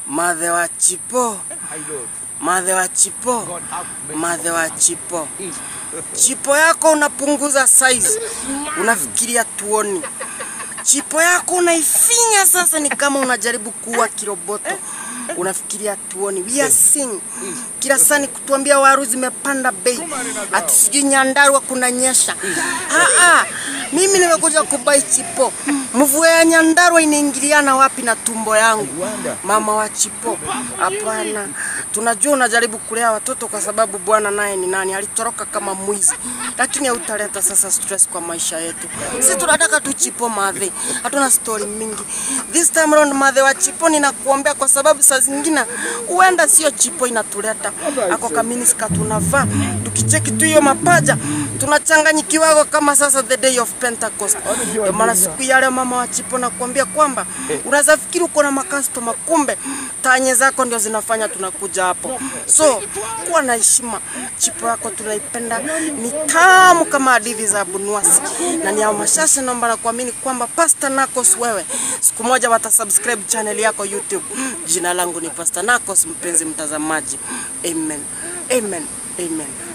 Madhe wa chipo, My Lord, madhe wa chipo, God have mercy. madhe wa chipo. Chipo yako unapunguza size, unafikiria tuoni. Chipo yako unaifinya sasa, ni kama unajaribu kuua kiroboto, unafikiria tuoni. We are seeing kila saa ni kutuambia waru zimepanda bei, ati sijui Nyandarua kunanyesha. Ah, ah, mimi nimekuja kubai chipo. Mvua ya Nyandarua inaingiliana wapi na tumbo yangu? Mama wa chipo, hapana. Tunajua unajaribu kulea watoto kwa sababu Bwana naye ni nani, alitoroka kama mwizi, lakini hautaleta sasa stress kwa maisha yetu. Sisi tunataka tu chipo madhe, hatuna story mingi. This time round madhe wa chipo, ninakuombea kwa sababu saa zingine huenda sio chipo inatuleta ako kaminiska tunavaa, tukicheki tu hiyo mapaja tunachanganyikiwago kama sasa the day of Pentecost. Ndio maana siku ya leo mama wa chipo nakuambia kwamba unaweza fikiri uko na makastoma, kumbe tanye zako ndio zinafanya tunakuja hapo. So kuwa na heshima, chipo yako tunaipenda, ni tamu kama hadithi za Bunuasi na ni ya mashasha. Naomba na kuamini kwamba Pastor Nakos wewe siku moja watasubscribe channel yako YouTube. Jina langu ni Pastor Nakos, mpenzi mtazamaji. Amen, amen, amen.